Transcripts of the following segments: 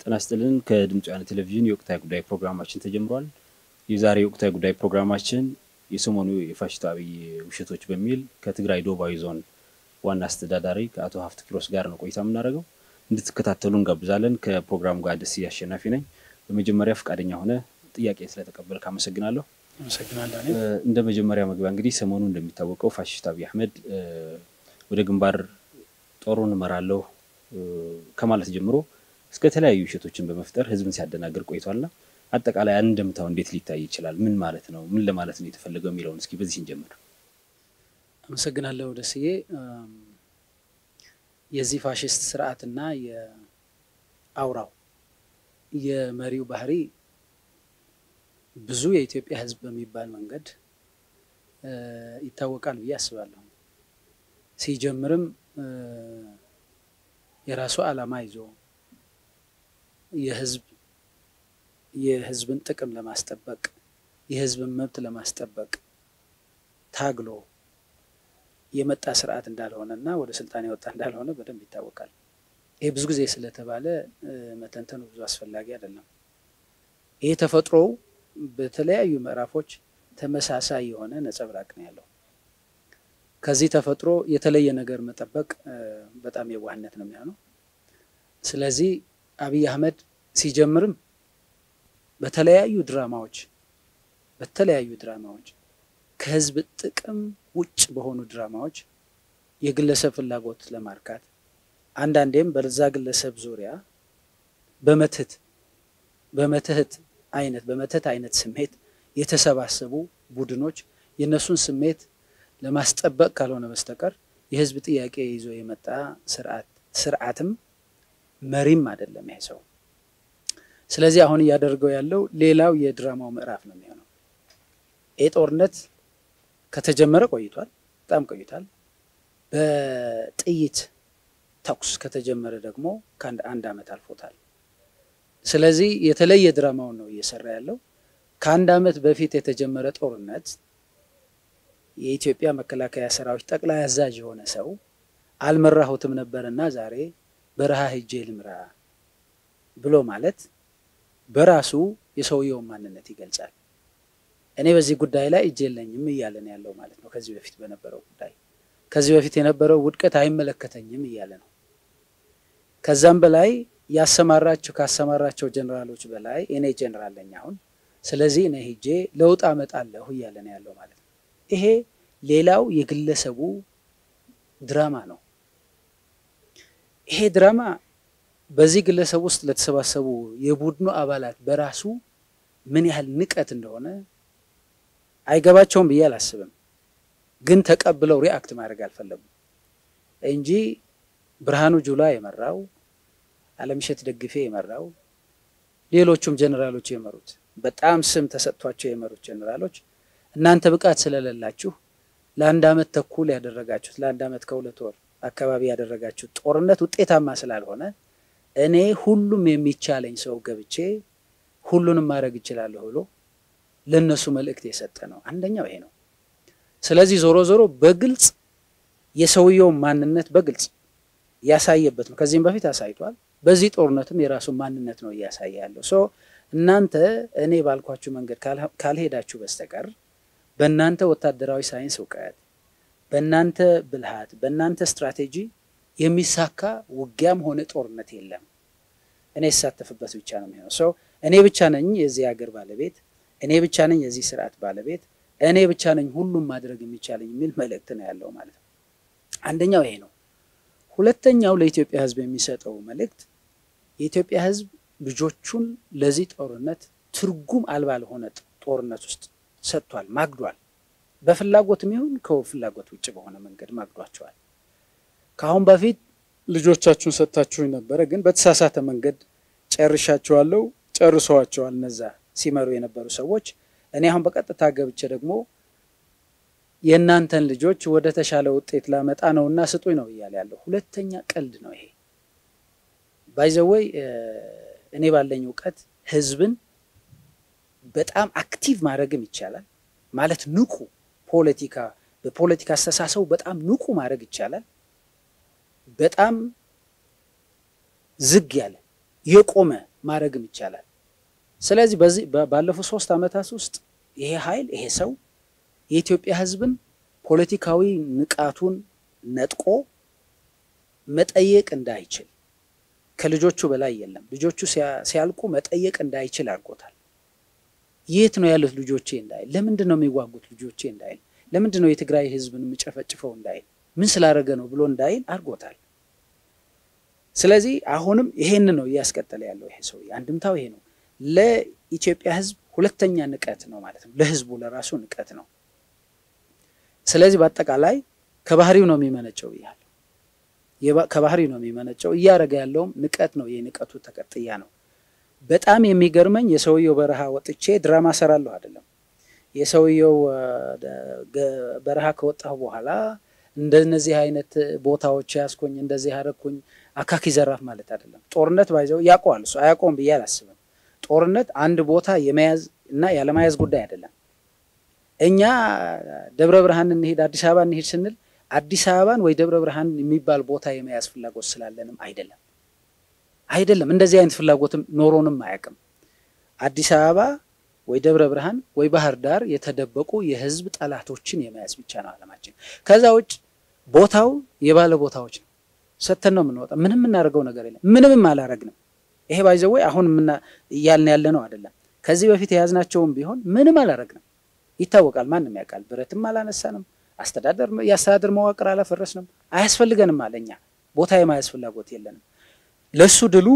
ጤና ይስጥልን። ከድምፅ ወያነ ቴሌቪዥን የወቅታዊ ጉዳይ ፕሮግራማችን ተጀምሯል። የዛሬ የወቅታዊ ጉዳይ ፕሮግራማችን የሰሞኑ የፋሽስት አብይ ውሸቶች በሚል ከትግራይ ደቡባዊ ዞን ዋና አስተዳዳሪ ከአቶ ሀፍት ኪሮስ ጋር ነው ቆይታ የምናደርገው። እንድትከታተሉ እንጋብዛለን። ከፕሮግራሙ ጋር ደስ አሸናፊ ነኝ። በመጀመሪያ ፈቃደኛ ሆነ ጥያቄ ስለተቀበልክ አመሰግናለሁ። አመሰግናለሁ። እንደ መጀመሪያ መግቢያ እንግዲህ ሰሞኑ እንደሚታወቀው ፋሽስት አብይ አህመድ ወደ ግንባር ጦሩን እመራለሁ ከማለት ጀምሮ እስከ ተለያዩ ውሸቶችን በመፍጠር ህዝብን ሲያደናግር ቆይቷልና አጠቃላይ አንድምታው እንዴት ሊታይ ይችላል? ምን ማለት ነው? ምን ለማለት ነው የተፈለገው የሚለውን እስኪ በዚህ እንጀምር። አመሰግናለሁ ደስዬ። የዚህ ፋሽስት ስርዓትና የአውራው የመሪው ባህሪ ብዙ የኢትዮጵያ ህዝብ በሚባል መንገድ ይታወቃል ብዬ አስባለሁ። ሲጀምርም የራሱ ዓላማ ይዞ የህዝብ የህዝብን ጥቅም ለማስጠበቅ የህዝብን መብት ለማስጠበቅ ታግሎ የመጣ ስርዓት እንዳልሆነ እና ወደ ስልጣን የወጣ እንዳልሆነ በደንብ ይታወቃል። ይሄ ብዙ ጊዜ ስለተባለ መተንተኑ ብዙ አስፈላጊ አይደለም። ይሄ ተፈጥሮው በተለያዩ ምዕራፎች ተመሳሳይ የሆነ ነጸብራቅ ነው ያለው። ከዚህ ተፈጥሮ የተለየ ነገር መጠበቅ በጣም የዋህነት ነው የሚሆነው። ስለዚህ አብይ አህመድ ሲጀምርም በተለያዩ ድራማዎች በተለያዩ ድራማዎች ከህዝብ ጥቅም ውጭ በሆኑ ድራማዎች የግለሰብ ፍላጎት ለማርካት አንዳንዴም በዛ ግለሰብ ዙሪያ በመትህት በመትህት አይነት በመትህት አይነት ስሜት የተሰባሰቡ ቡድኖች የእነሱን ስሜት ለማስጠበቅ ካልሆነ በስተቀር የህዝብ ጥያቄ ይዞ የመጣ ስርዓት ስርዓትም መሪም አይደለም ይሄ ሰው። ስለዚህ አሁን እያደረገው ያለው ሌላው የድራማው ምዕራፍ ነው የሚሆነው። ይህ ጦርነት ከተጀመረ ቆይቷል፣ በጣም ቆይቷል። በጥይት ተኩስ ከተጀመረ ደግሞ ከአንድ አንድ ዓመት አልፎታል። ስለዚህ የተለየ ድራማውን ነው እየሰራ ያለው። ከአንድ ዓመት በፊት የተጀመረ ጦርነት የኢትዮጵያ መከላከያ ሰራዊት ጠቅላይ አዛዥ የሆነ ሰው አልመራሁትም ነበርና ዛሬ በረሃ ሂጄ ልምራ ብሎ ማለት በራሱ የሰውየውን ማንነት ይገልጻል። እኔ በዚህ ጉዳይ ላይ እጅ የለኝም እያለ ነው ያለው ማለት ነው። ከዚህ በፊት በነበረው ጉዳይ ከዚህ በፊት የነበረው ውድቀት አይመለከተኝም እያለ ነው። ከዛም በላይ ያሰማራቸው ካሰማራቸው ጀኔራሎች በላይ እኔ ጀኔራል ነኝ አሁን፣ ስለዚህ እኔ ሂጄ ለውጥ አመጣለሁ እያለ ነው ያለው ማለት ነው። ይሄ ሌላው የግለሰቡ ድራማ ነው። ይሄ ድራማ በዚህ ግለሰብ ውስጥ ለተሰባሰቡ የቡድኑ አባላት በራሱ ምን ያህል ንቀት እንደሆነ አይገባቸውም ብዬ አላስብም። ግን ተቀብለው ሪአክት ማድረግ አልፈለጉም እንጂ ብርሃኑ ጁላ የመራው አለምሸት ደግፌ የመራው ሌሎቹም ጀኔራሎች የመሩት በጣም ስም ተሰጥቷቸው የመሩት ጀኔራሎች እናንተ ብቃት ስለሌላችሁ ለአንድ ዓመት ተኩል ያደረጋችሁት ለአንድ ዓመት ከሁለት ወር አካባቢ ያደረጋችሁት ጦርነት ውጤታማ ስላልሆነ እኔ ሁሉም የሚቻለኝ ሰው ገብቼ ሁሉንም ማድረግ እችላለሁ ብሎ ለእነሱ መልእክት የሰጠ ነው። አንደኛው ይሄ ነው። ስለዚህ ዞሮ ዞሮ በግልጽ የሰውየውን ማንነት በግልጽ ያሳየበት ነው። ከዚህም በፊት አሳይቷል። በዚህ ጦርነትም የራሱን ማንነት ነው እያሳየ ያለው። ሶ እናንተ እኔ ባልኳችሁ መንገድ ካልሄዳችሁ በስተቀር በእናንተ ወታደራዊ ሳይንስ እውቀት፣ በእናንተ ብልሃት፣ በእናንተ ስትራቴጂ የሚሳካ ውጊያም ሆነ ጦርነት የለም። እኔ የተሳተፍበት ብቻ ነው የሚሆነው። ሰው እኔ ብቻ ነኝ የዚህ ሀገር ባለቤት፣ እኔ ብቻ ነኝ የዚህ ስርዓት ባለቤት፣ እኔ ብቻ ነኝ ሁሉም ማድረግ የሚቻለኝ የሚል መልእክት ነው ያለው ማለት ነው። አንደኛው ይሄ ነው። ሁለተኛው ለኢትዮጵያ ሕዝብ የሚሰጠው መልእክት የኢትዮጵያ ሕዝብ ልጆቹን ለዚህ ጦርነት ትርጉም አልባ ለሆነ ጦርነት ውስጥ ሰጥቷል፣ ማግዷል። በፍላጎትም ይሁን ከፍላጎት ውጭ በሆነ መንገድ ማግዷቸዋል። ከአሁን በፊት ልጆቻችሁን ሰጥታችሁኝ ነበረ፣ ግን በተሳሳተ መንገድ ጨርሻቸዋለሁ፣ ጨርሰዋቸዋል እነዛ ሲመሩ የነበሩ ሰዎች። እኔ አሁን በቀጥታ ገብቼ ደግሞ የእናንተን ልጆች ወደ ተሻለ ውጤት ላመጣ ነው እና ስጡኝ ነው እያለ ያለው። ሁለተኛ ቀልድ ነው ይሄ። ባይዘወይ እኔ ባለኝ እውቀት ህዝብን በጣም አክቲቭ ማድረግም ይቻላል ማለት ንቁ ፖለቲካ በፖለቲካ አስተሳሰቡ በጣም ንቁ ማድረግ ይቻላል። በጣም ዝግ ያለ የቆመ ማድረግም ይቻላል። ስለዚህ በዚህ ባለፉት ሶስት ዓመታት ውስጥ ይሄ ኃይል ይሄ ሰው የኢትዮጵያ ሕዝብን ፖለቲካዊ ንቃቱን ነጥቆ መጠየቅ እንዳይችል ከልጆቹ በላይ የለም። ልጆቹ ሲያልቁ መጠየቅ እንዳይችል አድርጎታል። የት ነው ያሉት ልጆቼ እንዳይል፣ ለምንድን ነው የሚዋጉት ልጆቼ እንዳይል፣ ለምንድን ነው የትግራይ ሕዝብን የምጨፈጭፈው እንዳይል፣ ምን ስላደረገ ነው ብሎ እንዳይል አድርጎታል። ስለዚህ አሁንም ይሄን ነው እያስቀጠለ ያለው ይሄ ሰው አንድምታው ይሄ ነው። ለኢትዮጵያ ሕዝብ ሁለተኛ ንቀት ነው ማለት ነው። ለሕዝቡ ለራሱ ንቀት ነው። ስለዚህ በአጠቃላይ ከባህሪው ነው የሚመነጨው ብያለሁ። ከባህሪው ነው የሚመነጨው። እያደረገ ያለውም ንቀት ነው። የንቀቱ ተቀጥያ ነው። በጣም የሚገርመኝ የሰውየው በረሃ ወጥቼ ድራማ ሰራለሁ አይደለም። የሰውየው በረሃ ከወጣሁ በኋላ እንደነዚህ አይነት ቦታዎች ያስኩኝ እንደዚህ አደረኩኝ አካኪ ዘራፍ ማለት አይደለም። ጦርነት ባይዘው ያውቀዋል እሱ አያውቀውም ብዬ አላስብም። ጦርነት አንድ ቦታ የመያዝ እና ያለመያዝ ጉዳይ አይደለም። እኛ ደብረ ብርሃን እንሄድ አዲስ አበባ እንሄድ ስንል አዲስ አበባን ወይ ደብረ ብርሃን የሚባል ቦታ የመያዝ ፍላጎት ስላለንም አይደለም አይደለም። እንደዚህ አይነት ፍላጎትም ኖሮንም አያውቅም። አዲስ አበባ ወይ ደብረ ብርሃን ወይ ባህር ዳር የተደበቁ የህዝብ ጠላቶችን የመያዝ ብቻ ነው አለማችን። ከዛ ውጭ ቦታው የባለ ቦታዎች ነው። ሰተን ነው የምንወጣ። ምንም የምናደርገው ነገር የለም። ምንምም አላረግንም። ይሄ ባይዘወይ አሁን እያልን ያለ ነው አይደለም። ከዚህ በፊት የያዝናቸውም ቢሆን ምንም አላረግንም። ይታወቃል። ማንም ያውቃል። ብረትም አላነሳንም። አስተዳደር የአስተዳደር መዋቅር አላፈረስንም። አያስፈልገንም አለ። እኛ ቦታ የማያዝ ፍላጎት የለንም። ለሱ ድሉ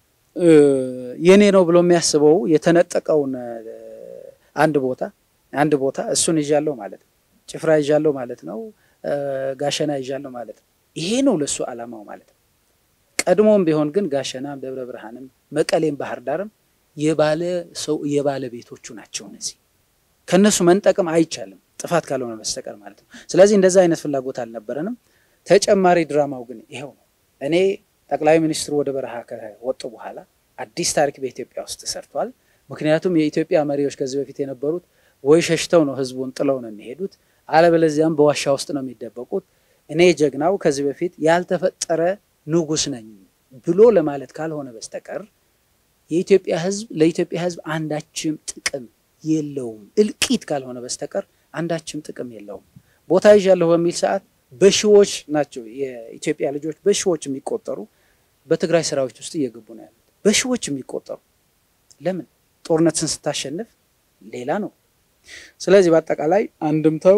የኔ ነው ብሎ የሚያስበው የተነጠቀውን አንድ ቦታ አንድ ቦታ እሱን ይዣለሁ ማለት ነው። ጭፍራ ይዣለሁ ማለት ነው። ጋሸና ይዣለሁ ማለት ነው። ይሄ ነው ለሱ ዓላማው ማለት ነው። ቀድሞም ቢሆን ግን ጋሸናም፣ ደብረ ብርሃንም፣ መቀሌም፣ ባህር ዳርም የባለ ሰው የባለ ቤቶቹ ናቸው። እነዚህ ከእነሱ መንጠቅም አይቻልም ጥፋት ካልሆነ በስተቀር ማለት ነው። ስለዚህ እንደዛ አይነት ፍላጎት አልነበረንም። ተጨማሪ ድራማው ግን ይኸው ነው። እኔ ጠቅላይ ሚኒስትሩ ወደ በረሃ ከወጡ በኋላ አዲስ ታሪክ በኢትዮጵያ ውስጥ ተሰርቷል። ምክንያቱም የኢትዮጵያ መሪዎች ከዚህ በፊት የነበሩት ወይ ሸሽተው ነው ህዝቡን ጥለው ነው የሚሄዱት፣ አለበለዚያም በዋሻ ውስጥ ነው የሚደበቁት። እኔ ጀግናው ከዚህ በፊት ያልተፈጠረ ንጉሥ ነኝ ብሎ ለማለት ካልሆነ በስተቀር የኢትዮጵያ ህዝብ ለኢትዮጵያ ህዝብ አንዳችም ጥቅም የለውም። እልቂት ካልሆነ በስተቀር አንዳችም ጥቅም የለውም። ቦታ ይዣለሁ በሚል ሰዓት በሺዎች ናቸው የኢትዮጵያ ልጆች በሺዎች የሚቆጠሩ በትግራይ ሰራዊት ውስጥ እየገቡ ነው ያሉት። በሺዎች የሚቆጠሩ ለምን? ጦርነትን ስታሸንፍ ሌላ ነው። ስለዚህ በአጠቃላይ አንድምታው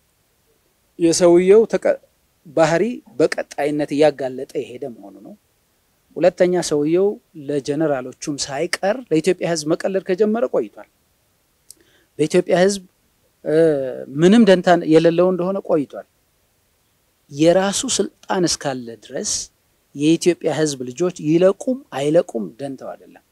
የሰውየው ባህሪ በቀጣይነት እያጋለጠ የሄደ መሆኑ ነው። ሁለተኛ ሰውየው ለጀነራሎቹም ሳይቀር ለኢትዮጵያ ህዝብ መቀለድ ከጀመረ ቆይቷል። በኢትዮጵያ ህዝብ ምንም ደንታ የሌለው እንደሆነ ቆይቷል። የራሱ ስልጣን እስካለ ድረስ የኢትዮጵያ ህዝብ ልጆች ይለቁም አይለቁም ደንተው አይደለም።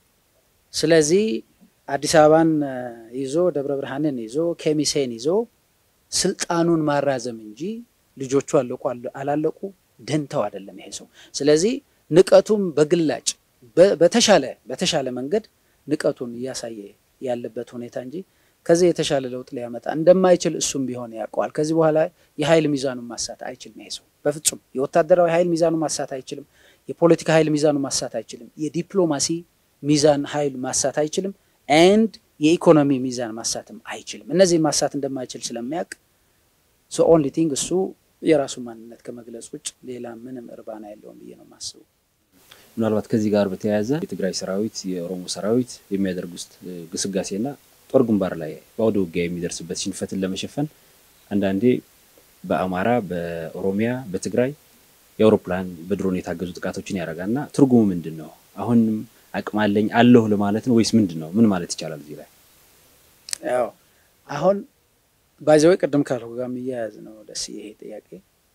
ስለዚህ አዲስ አበባን ይዞ ደብረ ብርሃንን ይዞ ኬሚሴን ይዞ ስልጣኑን ማራዘም እንጂ ልጆቹ አለቁ አላለቁ ደንተው አይደለም ይሄ ሰው። ስለዚህ ንቀቱም በግላጭ በተሻለ በተሻለ መንገድ ንቀቱን እያሳየ ያለበት ሁኔታ እንጂ ከዚህ የተሻለ ለውጥ ሊያመጣ እንደማይችል እሱም ቢሆን ያውቀዋል። ከዚህ በኋላ የኃይል ሚዛኑን ማሳት አይችልም ይሄ ሰው በፍጹም። የወታደራዊ ኃይል ሚዛኑን ማሳት አይችልም። የፖለቲካ ኃይል ሚዛኑን ማሳት አይችልም። የዲፕሎማሲ ሚዛን ኃይል ማሳት አይችልም። ኤንድ የኢኮኖሚ ሚዛን ማሳትም አይችልም። እነዚህን ማሳት እንደማይችል ስለሚያውቅ ሶ ኦንሊ ቲንግ እሱ የራሱ ማንነት ከመግለጽ ውጭ ሌላ ምንም እርባና የለውም ብዬ ነው የማስበው። ምናልባት ከዚህ ጋር በተያያዘ የትግራይ ሰራዊት የኦሮሞ ሰራዊት የሚያደርጉት ግስጋሴና ጦር ግንባር ላይ በአውደ ውጊያ የሚደርስበት ሽንፈትን ለመሸፈን አንዳንዴ በአማራ፣ በኦሮሚያ፣ በትግራይ የአውሮፕላን በድሮን የታገዙ ጥቃቶችን ያደርጋል እና ትርጉሙ ምንድን ነው? አሁንም አቅም አለኝ አለሁ ለማለት ነው ወይስ ምንድን ነው? ምን ማለት ይቻላል እዚህ ላይ? ያው አሁን ባይዘወይ ቅድም ካልኩ ጋር የሚያያዝ ነው። ደስ ይሄ ጥያቄ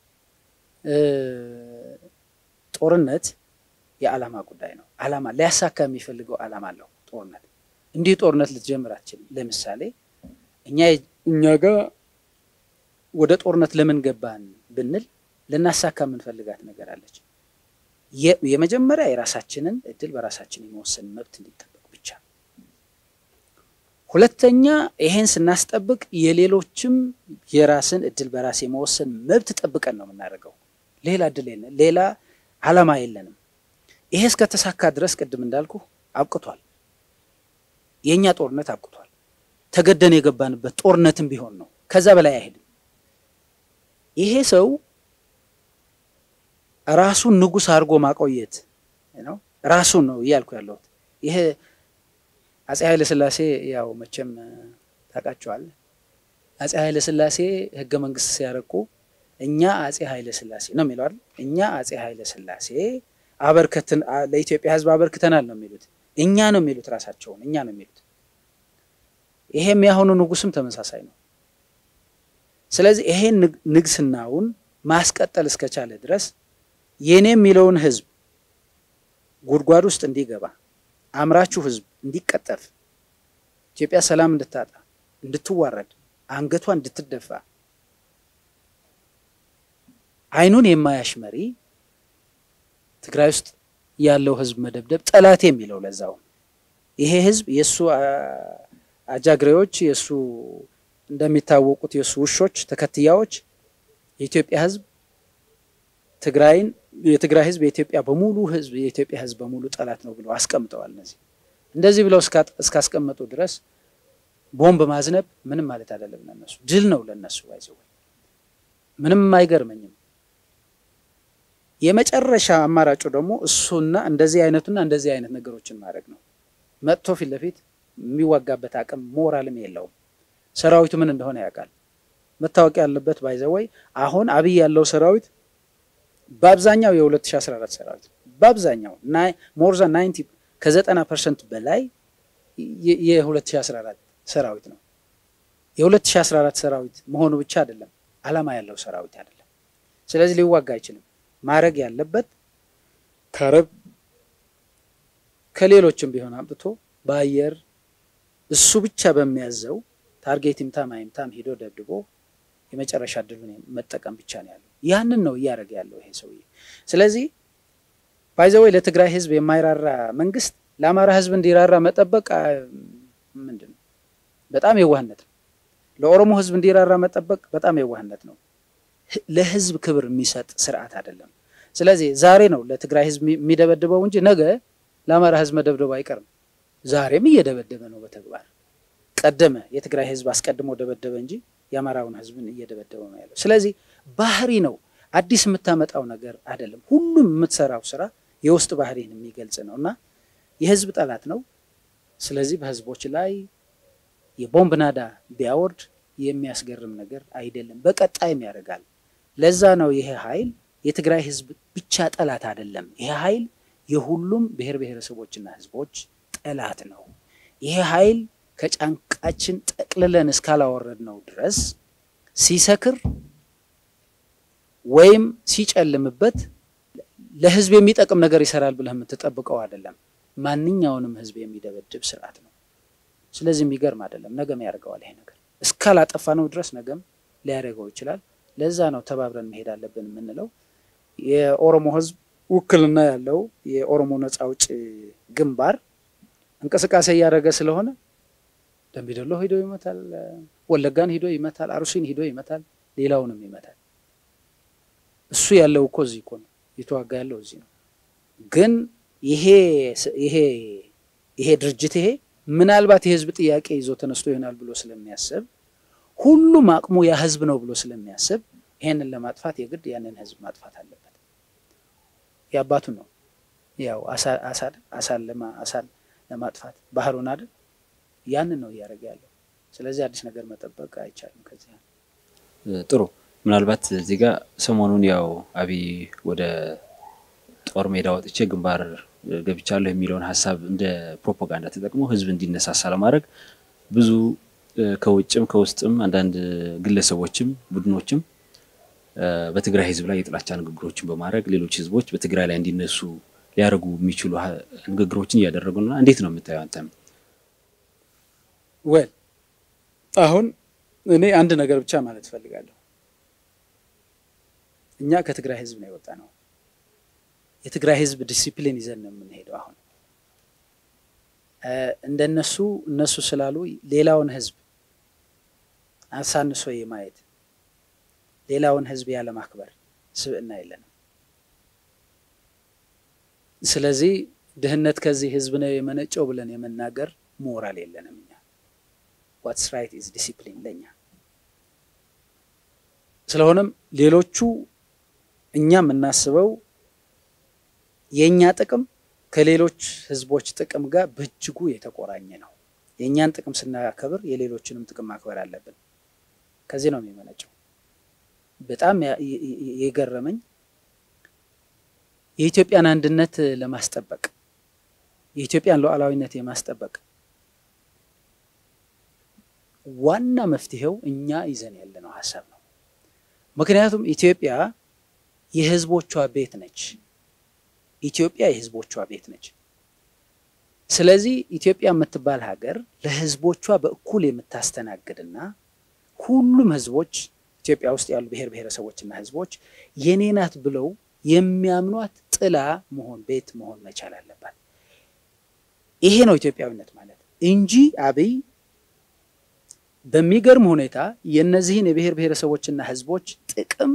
ጦርነት የዓላማ ጉዳይ ነው። ዓላማ ሊያሳካ የሚፈልገው ዓላማ አለው ጦርነት እንዲህ ጦርነት ልትጀምር አትችልም። ለምሳሌ እኛ እኛ ጋር ወደ ጦርነት ለምን ገባን ብንል ልናሳካ የምንፈልጋት ነገር አለች። የመጀመሪያ የራሳችንን እድል በራሳችን የመወሰን መብት እንዲጠበቅ ብቻ። ሁለተኛ ይሄን ስናስጠብቅ የሌሎችም የራስን እድል በራስ የመወሰን መብት ጠብቀን ነው የምናደርገው። ሌላ እድል የለን፣ ሌላ ዓላማ የለንም። ይሄ እስከተሳካ ድረስ ቅድም እንዳልኩ አብቅቷል። የእኛ ጦርነት አብቅቷል። ተገደን የገባንበት ጦርነትም ቢሆን ነው። ከዛ በላይ አይሄድም። ይሄ ሰው ራሱን ንጉሥ አድርጎ ማቆየት ነው። ራሱን ነው እያልኩ ያለሁት። ይሄ አፄ ኃይለ ሥላሴ ያው መቼም ታውቃቸዋል። አፄ ኃይለ ሥላሴ ህገ መንግስት ሲያረቁ እኛ አፄ ኃይለ ሥላሴ ነው የሚለው አይደል? እኛ አፄ ኃይለ ሥላሴ አበርከትን ለኢትዮጵያ ህዝብ አበርክተናል ነው የሚሉት። እኛ ነው የሚሉት ራሳቸውን እኛ ነው የሚሉት። ይሄም ያሁኑ ንጉስም ተመሳሳይ ነው። ስለዚህ ይሄን ንግስናውን ማስቀጠል እስከቻለ ድረስ የኔ የሚለውን ህዝብ ጉድጓድ ውስጥ እንዲገባ አምራችሁ ህዝብ እንዲቀጠፍ ኢትዮጵያ ሰላም እንድታጣ እንድትዋረድ አንገቷ እንድትደፋ አይኑን የማያሽ መሪ ትግራይ ውስጥ ያለው ህዝብ መደብደብ ጠላት የሚለው ለዛው ይሄ ህዝብ የእሱ አጃግሬዎች የእሱ እንደሚታወቁት የእሱ ውሾች ተከትያዎች የኢትዮጵያ ህዝብ ትግራይን የትግራይ ህዝብ የኢትዮጵያ በሙሉ ህዝብ የኢትዮጵያ ህዝብ በሙሉ ጠላት ነው ብለው አስቀምጠዋል። እነዚህ እንደዚህ ብለው እስካስቀመጡ ድረስ ቦምብ ማዝነብ ምንም ማለት አይደለም ለነሱ ድል ነው ለነሱ ባይዘው ምንም አይገርመኝም። የመጨረሻ አማራጩ ደግሞ እሱና እንደዚህ አይነቱና እንደዚህ አይነት ነገሮችን ማድረግ ነው። መጥቶ ፊት ለፊት የሚዋጋበት አቅም ሞራልም የለውም። ሰራዊቱ ምን እንደሆነ ያውቃል። መታወቅ ያለበት ባይዘወይ አሁን አብይ ያለው ሰራዊት በአብዛኛው የ2014 ሰራዊት በአብዛኛው ሞርዛ 90 ከ90 ፐርሰንት በላይ የ2014 ሰራዊት ነው። የ2014 ሰራዊት መሆኑ ብቻ አይደለም፣ አላማ ያለው ሰራዊት አይደለም። ስለዚህ ሊዋጋ አይችልም። ማድረግ ያለበት ከረብ ከሌሎችም ቢሆን አምጥቶ በአየር እሱ ብቻ በሚያዘው ታርጌት ይምታም አይምታም ሂዶ ደብድቦ የመጨረሻ ድሉን መጠቀም ብቻ ነው ያለው። ያንን ነው እያደረገ ያለው ይሄ ሰውዬ። ስለዚህ ባይዘወይ ለትግራይ ህዝብ የማይራራ መንግስት ለአማራ ህዝብ እንዲራራ መጠበቅ ምንድን ነው? በጣም የዋህነት ነው። ለኦሮሞ ህዝብ እንዲራራ መጠበቅ በጣም የዋህነት ነው። ለህዝብ ክብር የሚሰጥ ስርዓት አይደለም። ስለዚህ ዛሬ ነው ለትግራይ ህዝብ የሚደበድበው እንጂ ነገ ለአማራ ህዝብ መደብደቡ አይቀርም። ዛሬም እየደበደበ ነው በተግባር ቀደመ። የትግራይ ህዝብ አስቀድሞ ደበደበ እንጂ የአማራውን ህዝብን እየደበደበ ነው ያለው። ስለዚህ ባህሪ ነው፣ አዲስ የምታመጣው ነገር አይደለም። ሁሉም የምትሰራው ስራ የውስጥ ባህሪን የሚገልጽ ነው እና የህዝብ ጠላት ነው። ስለዚህ በህዝቦች ላይ የቦምብ ናዳ ቢያወርድ የሚያስገርም ነገር አይደለም። በቀጣይም ያደርጋል። ለዛ ነው ይሄ ኃይል የትግራይ ህዝብ ብቻ ጠላት አይደለም። ይሄ ኃይል የሁሉም ብሔር ብሔረሰቦችና ህዝቦች ጠላት ነው። ይሄ ኃይል ከጫንቃችን ጠቅልለን እስካላወረድ ነው ድረስ ሲሰክር ወይም ሲጨልምበት ለህዝብ የሚጠቅም ነገር ይሰራል ብለህ የምትጠብቀው አይደለም። ማንኛውንም ህዝብ የሚደበድብ ስርዓት ነው። ስለዚህ የሚገርም አይደለም። ነገም ያደርገዋል ይሄ ነገር እስካላጠፋ ነው ድረስ ነገም ሊያደርገው ይችላል። ለዛ ነው ተባብረን መሄድ አለብን የምንለው። የኦሮሞ ህዝብ ውክልና ያለው የኦሮሞ ነጻ አውጪ ግንባር እንቅስቃሴ እያደረገ ስለሆነ ደምቢዶሎ ሂዶ ይመታል፣ ወለጋን ሂዶ ይመታል፣ አርሲን ሂዶ ይመታል፣ ሌላውንም ይመታል። እሱ ያለው እኮ እዚህ እኮ ነው፣ የተዋጋ ያለው እዚህ ነው። ግን ይሄ ይሄ ይሄ ድርጅት ይሄ ምናልባት የህዝብ ጥያቄ ይዞ ተነስቶ ይሆናል ብሎ ስለሚያስብ ሁሉም አቅሙ ያ ህዝብ ነው ብሎ ስለሚያስብ ይሄንን ለማጥፋት የግድ ያንን ህዝብ ማጥፋት አለበት። የአባቱ ነው ያው አሳድ አሳን አሳን ለማጥፋት ባህሩን አይደል ያንን ነው እያደረገ ያለው። ስለዚህ አዲስ ነገር መጠበቅ አይቻልም። ከዚህ ጥሩ። ምናልባት እዚህ ጋር ሰሞኑን ያው አብይ ወደ ጦር ሜዳ ወጥቼ ግንባር ገብቻለሁ የሚለውን ሀሳብ እንደ ፕሮፓጋንዳ ተጠቅሞ ህዝብ እንዲነሳሳ ለማድረግ ብዙ ከውጭም ከውስጥም አንዳንድ ግለሰቦችም ቡድኖችም በትግራይ ህዝብ ላይ የጥላቻ ንግግሮችን በማድረግ ሌሎች ህዝቦች በትግራይ ላይ እንዲነሱ ሊያደርጉ የሚችሉ ንግግሮችን እያደረጉ ነው። እንዴት ነው የምታየው አንተም? ወል አሁን እኔ አንድ ነገር ብቻ ማለት እፈልጋለሁ። እኛ ከትግራይ ህዝብ ነው የወጣ ነው። የትግራይ ህዝብ ዲሲፕሊን ይዘን ነው የምንሄደው። አሁን እንደነሱ እነሱ ስላሉ ሌላውን ህዝብ አሳንሶ የማየት ሌላውን ህዝብ ያለ ማክበር ስብዕና የለንም። ስለዚህ ድህነት ከዚህ ህዝብ ነው የመነጨው ብለን የመናገር ሞራል የለንም እኛ። ዋትስ ራይት ኢዝ ዲሲፕሊን ለኛ። ስለሆነም ሌሎቹ እኛ የምናስበው የእኛ ጥቅም ከሌሎች ህዝቦች ጥቅም ጋር በእጅጉ የተቆራኘ ነው። የእኛን ጥቅም ስናከብር የሌሎችንም ጥቅም ማክበር አለብን። ከዚህ ነው የሚመነጨው። በጣም የገረመኝ የኢትዮጵያን አንድነት ለማስጠበቅ የኢትዮጵያን ሉዓላዊነት የማስጠበቅ ዋና መፍትሄው እኛ ይዘን ያለነው ሀሳብ ነው። ምክንያቱም ኢትዮጵያ የህዝቦቿ ቤት ነች። ኢትዮጵያ የህዝቦቿ ቤት ነች። ስለዚህ ኢትዮጵያ የምትባል ሀገር ለህዝቦቿ በእኩል የምታስተናግድና ሁሉም ህዝቦች ኢትዮጵያ ውስጥ ያሉ ብሔር ብሔረሰቦችና ህዝቦች የኔ ናት ብለው የሚያምኗት ጥላ መሆን ቤት መሆን መቻል አለባት። ይሄ ነው ኢትዮጵያዊነት ማለት እንጂ አብይ በሚገርም ሁኔታ የእነዚህን የብሔር ብሔረሰቦችና ህዝቦች ጥቅም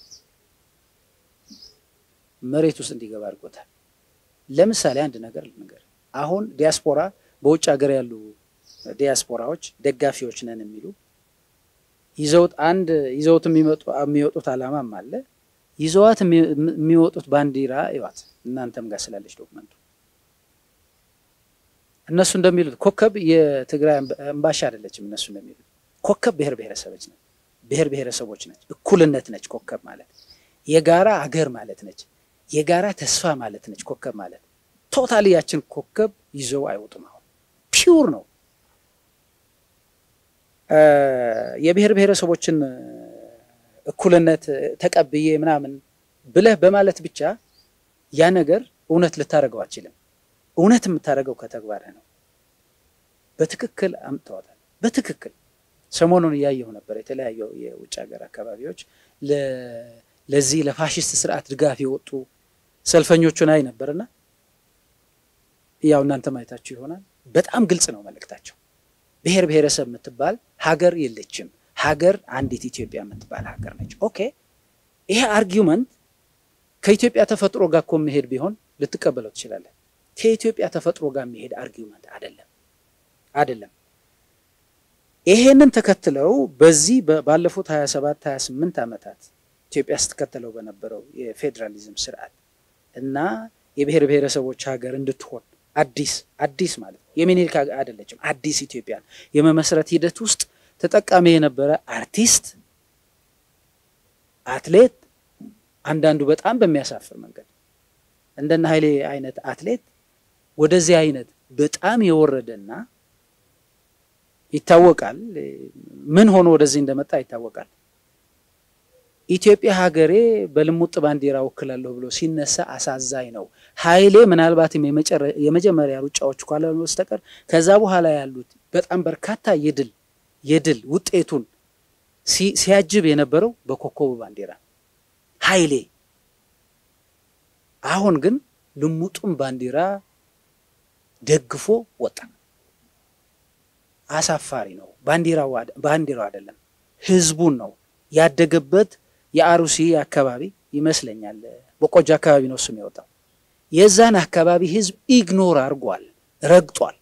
መሬት ውስጥ እንዲገባ አድርጎታል። ለምሳሌ አንድ ነገር ልንገር። አሁን ዲያስፖራ በውጭ ሀገር ያሉ ዲያስፖራዎች ደጋፊዎች ነን የሚሉ ይዘውት አንድ ይዘውት የሚወጡት ዓላማም አለ። ይዘዋት የሚወጡት ባንዲራ ይዋት እናንተም ጋር ስላለች ዶክመንቱ እነሱ እንደሚሉት ኮከብ የትግራይ እምባሻ አይደለችም። እነሱ እንደሚሉት ኮከብ ብሔር ብሔረሰቦች ነች፣ ብሔር ብሔረሰቦች ነች፣ እኩልነት ነች። ኮከብ ማለት የጋራ አገር ማለት ነች፣ የጋራ ተስፋ ማለት ነች። ኮከብ ማለት ቶታሊ ያችን ኮከብ ይዘው አይወጡም። አሁን ፒውር ነው። የብሔር ብሔረሰቦችን እኩልነት ተቀብዬ ምናምን ብለህ በማለት ብቻ ያ ነገር እውነት ልታደርገው አትችልም። እውነት የምታደርገው ከተግባርህ ነው። በትክክል አምጥተዋታል። በትክክል ሰሞኑን እያየሁ ነበር። የተለያዩ የውጭ ሀገር አካባቢዎች ለዚህ ለፋሽስት ስርዓት ድጋፍ የወጡ ሰልፈኞቹን አይ ነበርና ያው እናንተ ማየታችሁ ይሆናል። በጣም ግልጽ ነው መልእክታቸው። ብሔር ብሔረሰብ የምትባል ሀገር የለችም። ሀገር አንዲት ኢትዮጵያ የምትባል ሀገር ነች። ኦኬ ይሄ አርጊውመንት ከኢትዮጵያ ተፈጥሮ ጋር እኮ መሄድ ቢሆን ልትቀበለው ትችላለህ። ከኢትዮጵያ ተፈጥሮ ጋር የሚሄድ አርጊውመንት አይደለም አይደለም። ይሄንን ተከትለው በዚህ ባለፉት 27 28 ዓመታት ኢትዮጵያ ስትከተለው በነበረው የፌዴራሊዝም ስርዓት እና የብሔር ብሔረሰቦች ሀገር እንድትሆን አዲስ አዲስ ማለት ነው የሚኒልክ አይደለችም አዲስ ኢትዮጵያን የመመስረት ሂደት ውስጥ ተጠቃሚ የነበረ አርቲስት፣ አትሌት አንዳንዱ በጣም በሚያሳፍር መንገድ እንደነ ኃይሌ አይነት አትሌት ወደዚህ አይነት በጣም የወረደና ይታወቃል። ምን ሆኖ ወደዚህ እንደመጣ ይታወቃል። ኢትዮጵያ ሀገሬ በልሙጥ ባንዲራ ወክላለሁ ብሎ ሲነሳ አሳዛኝ ነው። ኃይሌ ምናልባትም የመጀመሪያ ሩጫዎች ካልሆኑ በስተቀር ከዛ በኋላ ያሉት በጣም በርካታ የድል የድል ውጤቱን ሲያጅብ የነበረው በኮከቡ ባንዲራ ኃይሌ። አሁን ግን ልሙጡን ባንዲራ ደግፎ ወጣ። አሳፋሪ ነው። ባንዲራው ባንዲራው አይደለም ህዝቡን ነው ያደገበት የአሩሲ አካባቢ ይመስለኛል፣ በቆጂ አካባቢ ነው እሱም የወጣው። የዛን አካባቢ ህዝብ ኢግኖር አድርጓል፣ ረግጧል፣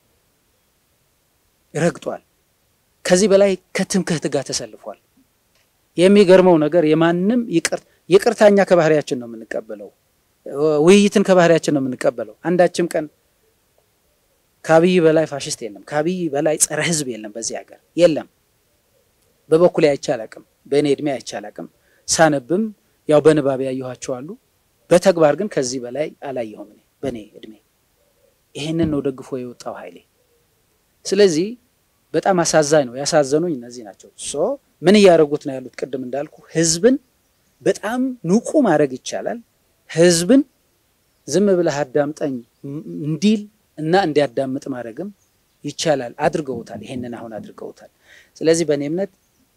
ረግጧል። ከዚህ በላይ ከትምክህት ጋር ተሰልፏል። የሚገርመው ነገር የማንም ይቅርታኛ ከባህሪያችን ነው የምንቀበለው፣ ውይይትን ከባህሪያችን ነው የምንቀበለው። አንዳችም ቀን ከአብይ በላይ ፋሽስት የለም፣ ከአብይ በላይ ጸረ ህዝብ የለም፣ በዚህ ሀገር የለም። በበኩሌ አይቼ አላቅም፣ በእኔ እድሜ አይቼ አላቅም። ሳነብም ያው በንባብ ያየኋቸው አሉ። በተግባር ግን ከዚህ በላይ አላየሁም እኔ በእኔ እድሜ። ይሄንን ነው ደግፎ የወጣው ኃይሌ። ስለዚህ በጣም አሳዛኝ ነው። ያሳዘኑኝ እነዚህ ናቸው። ሶ ምን እያደረጉት ነው ያሉት? ቅድም እንዳልኩ ህዝብን በጣም ንቁ ማድረግ ይቻላል። ህዝብን ዝም ብለህ አዳምጠኝ እንዲል እና እንዲያዳምጥ ማድረግም ይቻላል። አድርገውታል። ይሄንን አሁን አድርገውታል። ስለዚህ በእኔ እምነት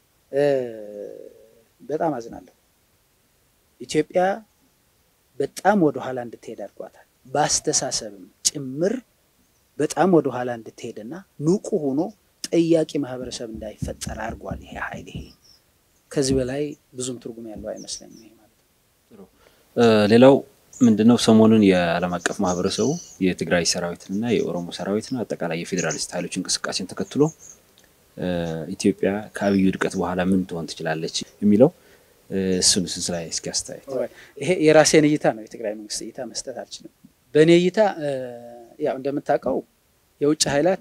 በጣም አዝናለሁ። ኢትዮጵያ በጣም ወደ ኋላ እንድትሄድ አድርጓታል። በአስተሳሰብም ጭምር በጣም ወደ ኋላ እንድትሄድና ንቁ ሆኖ ጠያቂ ማህበረሰብ እንዳይፈጠር አድርጓል። ይሄ ኃይል ይሄ ከዚህ በላይ ብዙም ትርጉም ያለው አይመስለኝም። ይሄ ማለት ሌላው ምንድነው ሰሞኑን የዓለም አቀፍ ማህበረሰቡ የትግራይ ሰራዊትንና የኦሮሞ ሰራዊትን አጠቃላይ የፌዴራሊስት ኃይሎች እንቅስቃሴን ተከትሎ ኢትዮጵያ ከአብይ ውድቀት በኋላ ምን ትሆን ትችላለች የሚለው እሱን ስንስ ላይ እስኪ አስተያየት። ይሄ የራሴን እይታ ነው፣ የትግራይ መንግስት እይታ መስጠት አልችልም። በእኔ እይታ ያው እንደምታውቀው የውጭ ኃይላት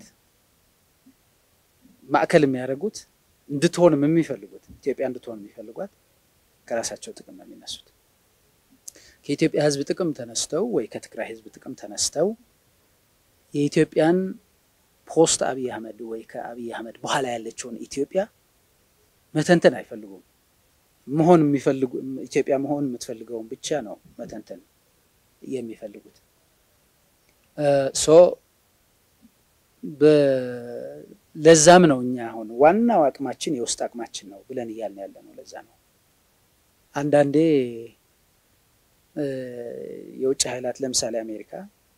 ማዕከል የሚያደርጉት እንድትሆንም የሚፈልጉት ኢትዮጵያ እንድትሆን የሚፈልጓት ከራሳቸው ጥቅም ነው የሚነሱት። ከኢትዮጵያ ሕዝብ ጥቅም ተነስተው ወይ ከትግራይ ሕዝብ ጥቅም ተነስተው የኢትዮጵያን ፖስት አብይ አህመድ ወይ ከአብይ አህመድ በኋላ ያለችውን ኢትዮጵያ መተንተን አይፈልጉም። መሆን የሚፈልጉ ኢትዮጵያ መሆን የምትፈልገውን ብቻ ነው መተንተን የሚፈልጉት። ሶ ለዛም ነው እኛ አሁን ዋናው አቅማችን የውስጥ አቅማችን ነው ብለን እያልን ያለ ነው። ለዛ ነው አንዳንዴ የውጭ ኃይላት ለምሳሌ አሜሪካ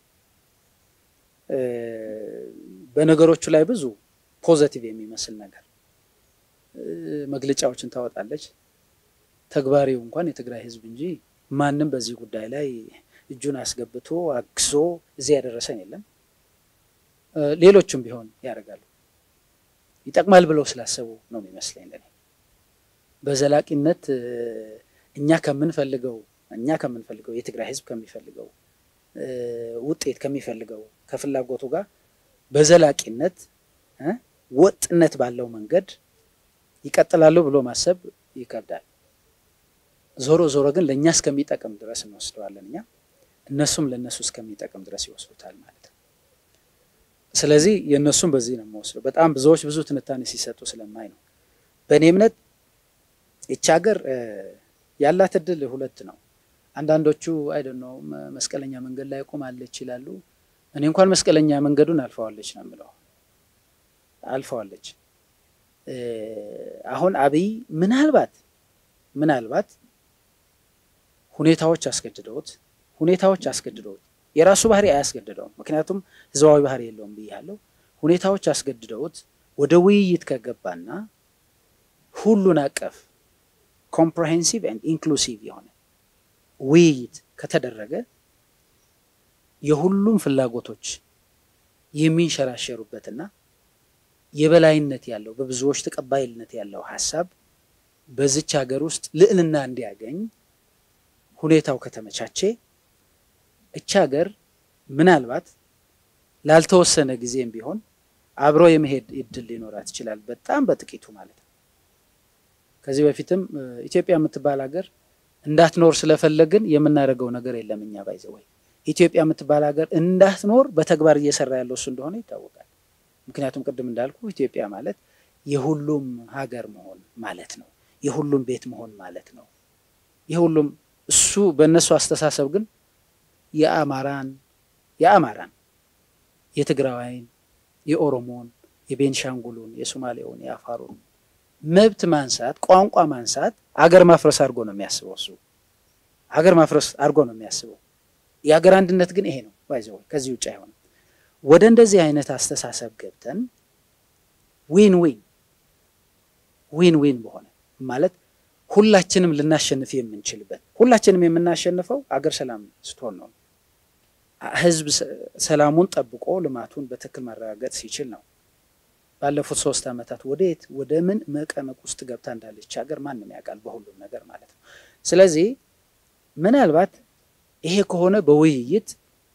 በነገሮቹ ላይ ብዙ ፖዘቲቭ የሚመስል ነገር መግለጫዎችን ታወጣለች። ተግባሪው እንኳን የትግራይ ህዝብ እንጂ ማንም በዚህ ጉዳይ ላይ እጁን አስገብቶ አግዞ እዚህ ያደረሰን የለም። ሌሎቹም ቢሆን ያደርጋሉ። ይጠቅማል ብለው ስላሰቡ ነው የሚመስለኝ ለኔ በዘላቂነት እኛ ከምንፈልገው እኛ ከምንፈልገው የትግራይ ህዝብ ከሚፈልገው ውጤት ከሚፈልገው ከፍላጎቱ ጋር በዘላቂነት ወጥነት ባለው መንገድ ይቀጥላሉ ብሎ ማሰብ ይከብዳል። ዞሮ ዞሮ ግን ለእኛ እስከሚጠቅም ድረስ እንወስደዋለን እኛ እነሱም ለእነሱ እስከሚጠቅም ድረስ ይወስዱታል ማለት ነው። ስለዚህ የእነሱም በዚህ ነው የምወስደው። በጣም ብዙዎች ብዙ ትንታኔ ሲሰጡ ስለማይ ነው። በእኔ እምነት ይቺ ሀገር ያላት እድል ሁለት ነው። አንዳንዶቹ አይደን ነው መስቀለኛ መንገድ ላይ ቆማለች ይላሉ። እኔ እንኳን መስቀለኛ መንገዱን አልፈዋለች ነው የምለው። አልፈዋለች። አሁን አብይ ምናልባት ምናልባት ሁኔታዎች አስገድደውት ሁኔታዎች አስገድደውት የራሱ ባህሪ አያስገድደውም። ምክንያቱም ህዝባዊ ባህሪ የለውም ብያለሁ። ሁኔታዎች አስገድደውት ወደ ውይይት ከገባና ሁሉን አቀፍ ኮምፕሬሄንሲቭ ኤንድ ኢንክሉሲቭ የሆነ ውይይት ከተደረገ የሁሉም ፍላጎቶች የሚንሸራሸሩበትና የበላይነት ያለው በብዙዎች ተቀባይነት ያለው ሀሳብ በዚች ሀገር ውስጥ ልዕልና እንዲያገኝ ሁኔታው ከተመቻቼ እች ሀገር ምናልባት ላልተወሰነ ጊዜም ቢሆን አብሮ የመሄድ እድል ሊኖራት ይችላል። በጣም በጥቂቱ ማለት ነው። ከዚህ በፊትም ኢትዮጵያ የምትባል ሀገር እንዳትኖር ስለፈለግን የምናደርገው ነገር የለም። እኛ ባይዘ ወይ ኢትዮጵያ የምትባል ሀገር እንዳትኖር በተግባር እየሰራ ያለው እሱ እንደሆነ ይታወቃል። ምክንያቱም ቅድም እንዳልኩ ኢትዮጵያ ማለት የሁሉም ሀገር መሆን ማለት ነው። የሁሉም ቤት መሆን ማለት ነው። የሁሉም እሱ በእነሱ አስተሳሰብ ግን የአማራን የአማራን የትግራዋይን፣ የኦሮሞን፣ የቤንሻንጉሉን፣ የሶማሌውን፣ የአፋሩን መብት ማንሳት፣ ቋንቋ ማንሳት አገር ማፍረስ አድርጎ ነው የሚያስበው። እሱ ሀገር ማፍረስ አድርጎ ነው የሚያስበው። የሀገር አንድነት ግን ይሄ ነው ባይዘው ከዚህ ውጭ አይሆንም። ወደ እንደዚህ አይነት አስተሳሰብ ገብተን ዊን ዊን ዊን ዊን በሆነ ማለት ሁላችንም ልናሸንፍ የምንችልበት ሁላችንም የምናሸንፈው አገር ሰላም ስትሆን ነው። ህዝብ ሰላሙን ጠብቆ ልማቱን በትክክል ማረጋገጥ ሲችል ነው። ባለፉት ሶስት ዓመታት ወደየት ወደ ምን መቀመቅ ውስጥ ገብታ እንዳለች ሀገር ማንም ያውቃል፣ በሁሉም ነገር ማለት ነው። ስለዚህ ምናልባት ይሄ ከሆነ በውይይት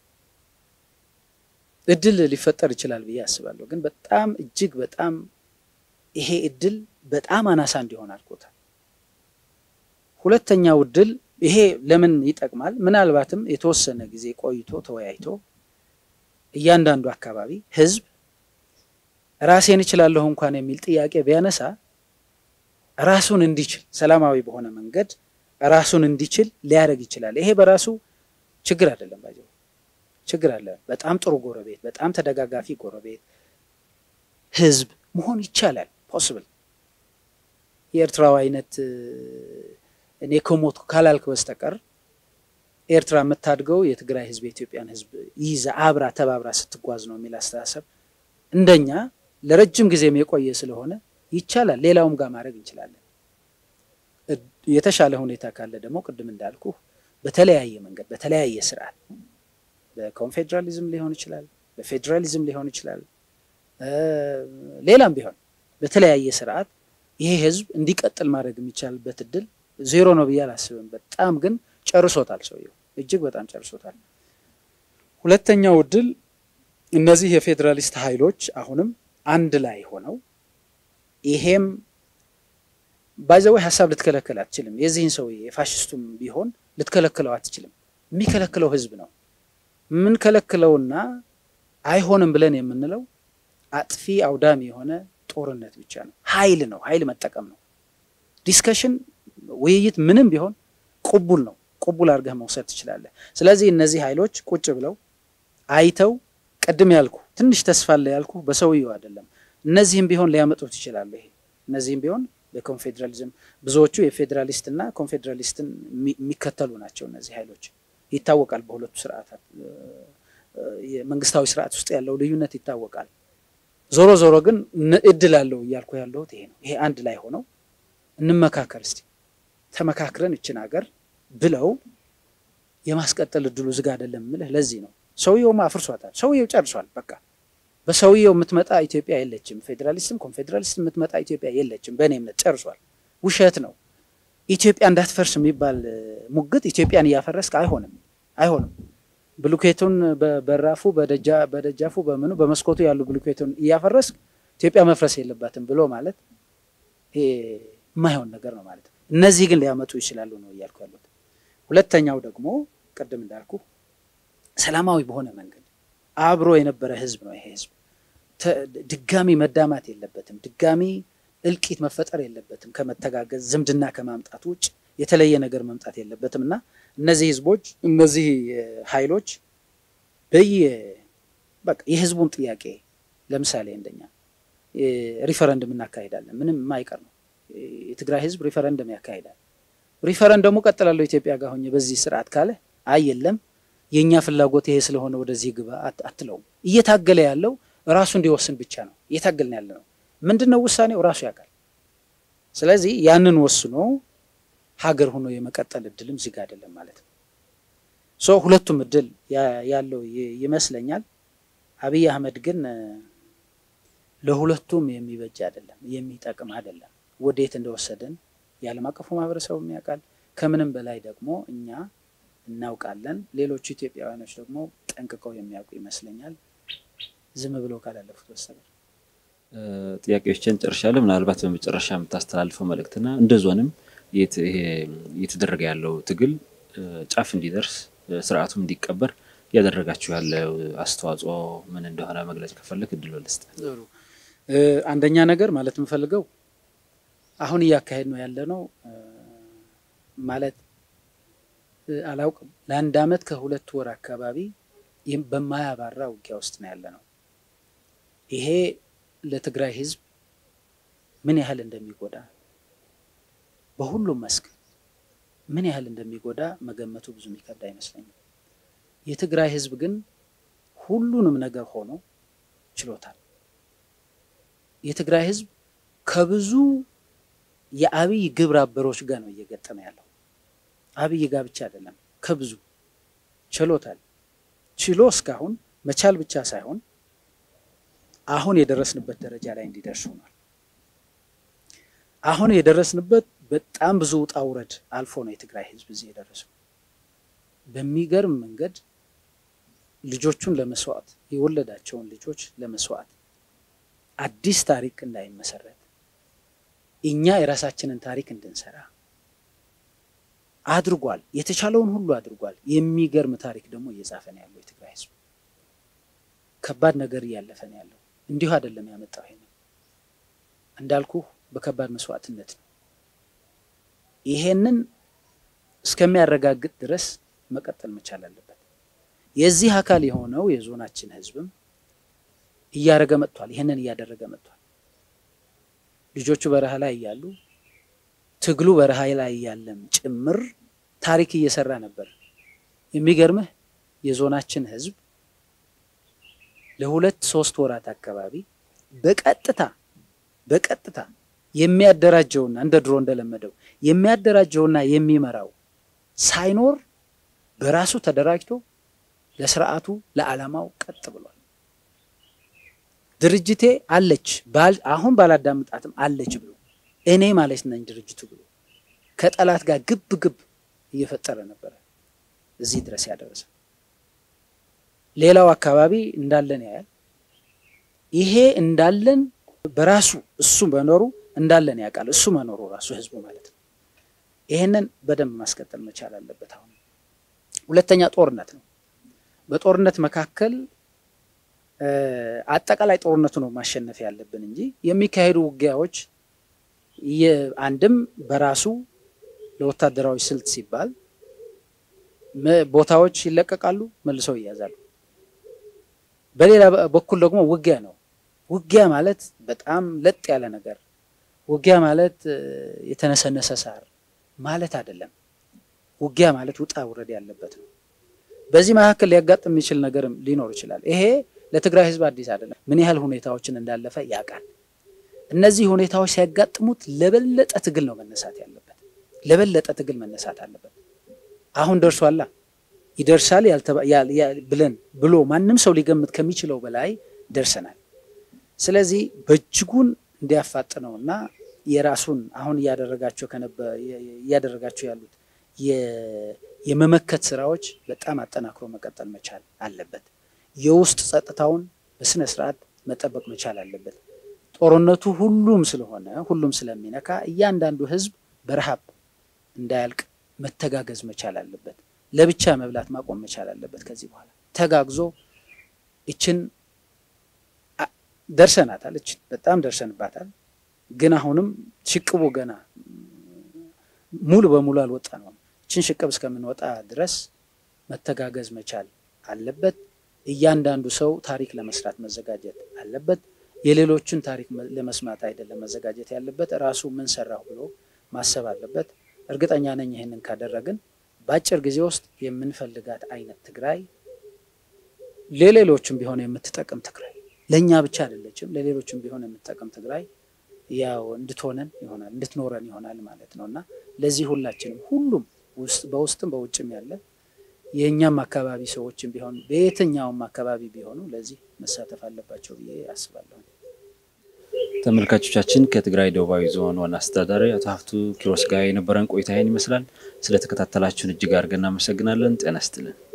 እድል ሊፈጠር ይችላል ብዬ አስባለሁ። ግን በጣም እጅግ በጣም ይሄ እድል በጣም አናሳ እንዲሆን አድርጎታል። ሁለተኛው እድል ይሄ ለምን ይጠቅማል? ምናልባትም የተወሰነ ጊዜ ቆይቶ ተወያይቶ እያንዳንዱ አካባቢ ህዝብ ራሴን እችላለሁ እንኳን የሚል ጥያቄ ቢያነሳ ራሱን እንዲችል ሰላማዊ በሆነ መንገድ ራሱን እንዲችል ሊያደርግ ይችላል። ይሄ በራሱ ችግር አይደለም። ባይዘው ችግር አለ። በጣም ጥሩ ጎረቤት፣ በጣም ተደጋጋፊ ጎረቤት ህዝብ መሆን ይቻላል። ፖስብል የኤርትራው አይነት እኔ ከሞት ካላልክ በስተቀር ኤርትራ የምታድገው የትግራይ ህዝብ የኢትዮጵያን ህዝብ ይዛ አብራ ተባብራ ስትጓዝ ነው የሚል አስተሳሰብ እንደኛ ለረጅም ጊዜም የቆየ ስለሆነ ይቻላል። ሌላውም ጋር ማድረግ እንችላለን። የተሻለ ሁኔታ ካለ ደግሞ ቅድም እንዳልኩ በተለያየ መንገድ በተለያየ ስርዓት በኮንፌዴራሊዝም ሊሆን ይችላል፣ በፌዴራሊዝም ሊሆን ይችላል፣ ሌላም ቢሆን በተለያየ ስርዓት ይሄ ህዝብ እንዲቀጥል ማድረግ የሚቻልበት እድል ዜሮ ነው ብዬ አላስብም። በጣም ግን ጨርሶታል፣ ሰውየው እጅግ በጣም ጨርሶታል። ሁለተኛው እድል እነዚህ የፌዴራሊስት ኃይሎች አሁንም አንድ ላይ ሆነው ይሄም ባይዘወይ ሀሳብ ልትከለክል አትችልም። የዚህን ሰውዬ የፋሽስቱም ቢሆን ልትከለክለው አትችልም። የሚከለክለው ህዝብ ነው። የምንከለክለውና አይሆንም ብለን የምንለው አጥፊ አውዳሚ የሆነ ጦርነት ብቻ ነው። ኃይል ነው፣ ኃይል መጠቀም ነው። ዲስከሽን፣ ውይይት ምንም ቢሆን ቁቡል ነው። ቁቡል አድርገህ መውሰድ ትችላለህ። ስለዚህ እነዚህ ኃይሎች ቁጭ ብለው አይተው ቅድም ያልኩ ትንሽ ተስፋ አለ ያልኩ በሰውየው አይደለም። እነዚህም ቢሆን ሊያመጡት ይችላሉ። ይሄ እነዚህም ቢሆን በኮንፌዴራሊዝም ብዙዎቹ የፌዴራሊስት እና ኮንፌዴራሊስትን የሚከተሉ ናቸው። እነዚህ ኃይሎች ይታወቃል። በሁለቱ ስርዓታት የመንግስታዊ ስርዓት ውስጥ ያለው ልዩነት ይታወቃል። ዞሮ ዞሮ ግን እድል አለው እያልኩ ያለሁት ይሄ ነው። ይሄ አንድ ላይ ሆነው እንመካከር እስቲ ተመካክረን እችን ሀገር ብለው የማስቀጠል እድሉ ዝግ አይደለም ምልህ ለዚህ ነው። ሰውየውማ አፍርሷታል። ሰውየው ጨርሷል። በቃ በሰውየው የምትመጣ ኢትዮጵያ የለችም። ፌዴራሊስትም ኮንፌዴራሊስትም የምትመጣ ኢትዮጵያ የለችም። በእኔ እምነት ጨርሷል። ውሸት ነው። ኢትዮጵያ እንዳትፈርስ የሚባል ሙግት ኢትዮጵያን እያፈረስክ አይሆንም፣ አይሆንም። ብሉኬቱን በበራፉ በደጃፉ በምኑ በመስኮቱ ያሉ ብሉኬቱን እያፈረስክ ኢትዮጵያ መፍረስ የለባትም ብሎ ማለት ይሄ የማይሆን ነገር ነው ማለት ነው። እነዚህ ግን ሊያመጡ ይችላሉ ነው እያልኩ ያሉት። ሁለተኛው ደግሞ ቅድም እንዳልኩ ሰላማዊ በሆነ መንገድ አብሮ የነበረ ህዝብ ነው። ይሄ ህዝብ ድጋሚ መዳማት የለበትም። ድጋሚ እልቂት መፈጠር የለበትም። ከመተጋገዝ ዝምድና ከማምጣት ውጭ የተለየ ነገር መምጣት የለበትም እና እነዚህ ህዝቦች እነዚህ ኃይሎች በየ በቃ የህዝቡን ጥያቄ ለምሳሌ እንደኛ ሪፈረንደም እናካሄዳለን። ምንም የማይቀር ነው። የትግራይ ህዝብ ሪፈረንደም ያካሂዳል። ሪፈረንደሙ ቀጥላለሁ ኢትዮጵያ ጋር ሆኜ በዚህ ስርዓት ካለ አይ የለም የእኛ ፍላጎት ይሄ ስለሆነ ወደዚህ ግባ አትለውም። እየታገለ ያለው ራሱ እንዲወስን ብቻ ነው እየታገልን ያለ ነው። ምንድን ነው ውሳኔው? ራሱ ያውቃል። ስለዚህ ያንን ወስኖ ሀገር ሆኖ የመቀጠል እድልም ዝግ አይደለም ማለት ነው። ሶ ሁለቱም እድል ያለው ይመስለኛል። አብይ አህመድ ግን ለሁለቱም የሚበጅ አይደለም፣ የሚጠቅም አይደለም። ወዴት እንደወሰደን የዓለም አቀፉ ማህበረሰቡም ያውቃል። ከምንም በላይ ደግሞ እኛ እናውቃለን። ሌሎቹ ኢትዮጵያውያኖች ደግሞ ጠንቅቀው የሚያውቁ ይመስለኛል ዝም ብለው ካላለፉት በስተቀር። ጥያቄዎችን ጨርሻለሁ። ምናልባት በመጨረሻ የምታስተላልፈው መልእክትና እንደ ዞንም እየተደረገ ያለው ትግል ጫፍ እንዲደርስ ስርዓቱም እንዲቀበር እያደረጋችሁ ያለው አስተዋጽኦ ምን እንደሆነ መግለጽ ከፈለግ እድሎ ልስጥ። አንደኛ ነገር ማለት የምፈልገው አሁን እያካሄድ ነው ያለ ነው ማለት አላውቅም ለአንድ አመት ከሁለት ወር አካባቢ በማያባራ ውጊያ ውስጥ ነው ያለ ነው። ይሄ ለትግራይ ህዝብ ምን ያህል እንደሚጎዳ በሁሉም መስክ ምን ያህል እንደሚጎዳ መገመቱ ብዙ የሚከብድ አይመስለኝም። የትግራይ ህዝብ ግን ሁሉንም ነገር ሆኖ ችሎታል። የትግራይ ህዝብ ከብዙ የአብይ ግብረ አበሮች ጋር ነው እየገጠመ ያለው። አብይ ጋር ብቻ አይደለም፣ ከብዙ ችሎታል። ችሎ እስካሁን መቻል ብቻ ሳይሆን አሁን የደረስንበት ደረጃ ላይ እንዲደርስ ሆኗል። አሁን የደረስንበት በጣም ብዙ ውጣ ውረድ አልፎ ነው የትግራይ ህዝብ እዚህ የደረሰው። በሚገርም መንገድ ልጆቹን ለመስዋዕት የወለዳቸውን ልጆች ለመስዋዕት አዲስ ታሪክ እንዳይመሰረት እኛ የራሳችንን ታሪክ እንድንሰራ አድርጓል። የተቻለውን ሁሉ አድርጓል። የሚገርም ታሪክ ደግሞ እየጻፈ ነው ያለው የትግራይ ህዝብ። ከባድ ነገር እያለፈ ነው ያለው። እንዲሁ አይደለም ያመጣው። ይሄንን እንዳልኩ በከባድ መስዋዕትነት ነው። ይሄንን እስከሚያረጋግጥ ድረስ መቀጠል መቻል አለበት። የዚህ አካል የሆነው የዞናችን ህዝብም እያደረገ መጥቷል። ይሄንን እያደረገ መጥቷል። ልጆቹ በረሃ ላይ እያሉ ትግሉ በረሃ ላይ እያለም ጭምር ታሪክ እየሰራ ነበር። የሚገርምህ የዞናችን ህዝብ ለሁለት ሶስት ወራት አካባቢ በቀጥታ በቀጥታ የሚያደራጀውና እንደ ድሮ እንደለመደው የሚያደራጀውና የሚመራው ሳይኖር በራሱ ተደራጅቶ ለስርዓቱ ለዓላማው ቀጥ ብሏል። ድርጅቴ አለች አሁን ባላዳምጣትም አለች ብሎ እኔ ማለት ነኝ ድርጅቱ ብሎ ከጠላት ጋር ግብ ግብ እየፈጠረ ነበረ እዚህ ድረስ ያደረሰ። ሌላው አካባቢ እንዳለን ያያል። ይሄ እንዳለን በራሱ እሱ መኖሩ እንዳለን ያውቃል። እሱ መኖሩ ራሱ ህዝቡ ማለት ነው። ይሄንን በደንብ ማስቀጠል መቻል አለበት። አሁን ሁለተኛ ጦርነት ነው። በጦርነት መካከል አጠቃላይ ጦርነቱ ነው ማሸነፍ ያለብን እንጂ የሚካሄዱ ውጊያዎች አንድም በራሱ ለወታደራዊ ስልት ሲባል ቦታዎች ይለቀቃሉ፣ መልሰው ይያዛሉ። በሌላ በኩል ደግሞ ውጊያ ነው። ውጊያ ማለት በጣም ለጥ ያለ ነገር፣ ውጊያ ማለት የተነሰነሰ ሳር ማለት አይደለም። ውጊያ ማለት ውጣ ውረድ ያለበት ነው። በዚህ መካከል ሊያጋጥም የሚችል ነገርም ሊኖር ይችላል። ይሄ ለትግራይ ህዝብ አዲስ አይደለም። ምን ያህል ሁኔታዎችን እንዳለፈ ያውቃል። እነዚህ ሁኔታዎች ሲያጋጥሙት ለበለጠ ትግል ነው መነሳት ያለበት። ለበለጠ ትግል መነሳት አለበት። አሁን ደርሷላ ይደርሳል ብለን ብሎ ማንም ሰው ሊገምት ከሚችለው በላይ ደርሰናል። ስለዚህ በእጅጉን እንዲያፋጥነው እና የራሱን አሁን እያደረጋቸው እያደረጋቸው ያሉት የመመከት ስራዎች በጣም አጠናክሮ መቀጠል መቻል አለበት። የውስጥ ጸጥታውን በስነ ስርዓት መጠበቅ መቻል አለበት። ጦርነቱ ሁሉም ስለሆነ ሁሉም ስለሚነካ እያንዳንዱ ህዝብ በረሃብ እንዳያልቅ መተጋገዝ መቻል አለበት። ለብቻ መብላት ማቆም መቻል አለበት። ከዚህ በኋላ ተጋግዞ እችን ደርሰናታል። እችን በጣም ደርሰንባታል። ግን አሁንም ሽቅቡ ገና ሙሉ በሙሉ አልወጣ ነው። እችን ሽቅብ እስከምንወጣ ድረስ መተጋገዝ መቻል አለበት። እያንዳንዱ ሰው ታሪክ ለመስራት መዘጋጀት አለበት። የሌሎችን ታሪክ ለመስማት አይደለም መዘጋጀት ያለበት፣ ራሱ ምን ሰራሁ ብሎ ማሰብ አለበት። እርግጠኛ ነኝ ይህንን ካደረግን በአጭር ጊዜ ውስጥ የምንፈልጋት አይነት ትግራይ ለሌሎችም ቢሆን የምትጠቅም ትግራይ ለእኛ ብቻ አይደለችም፣ ለሌሎችም ቢሆን የምትጠቅም ትግራይ ያው እንድትሆነን ይሆናል እንድትኖረን ይሆናል ማለት ነው እና ለዚህ ሁላችንም ሁሉም በውስጥም በውጭም ያለ የእኛም አካባቢ ሰዎችም ቢሆን በየትኛውም አካባቢ ቢሆኑ ለዚህ መሳተፍ አለባቸው ብዬ አስባለሁ። ተመልካቾቻችን ከትግራይ ደቡባዊ ዞን ዋና አስተዳዳሪ አቶ ሀፍቱ ኪሮስ ጋር የነበረን ቆይታ ይህን ይመስላል። ስለተከታተላችሁን እጅግ አድርገን እናመሰግናለን። ጤና ይስጥልን።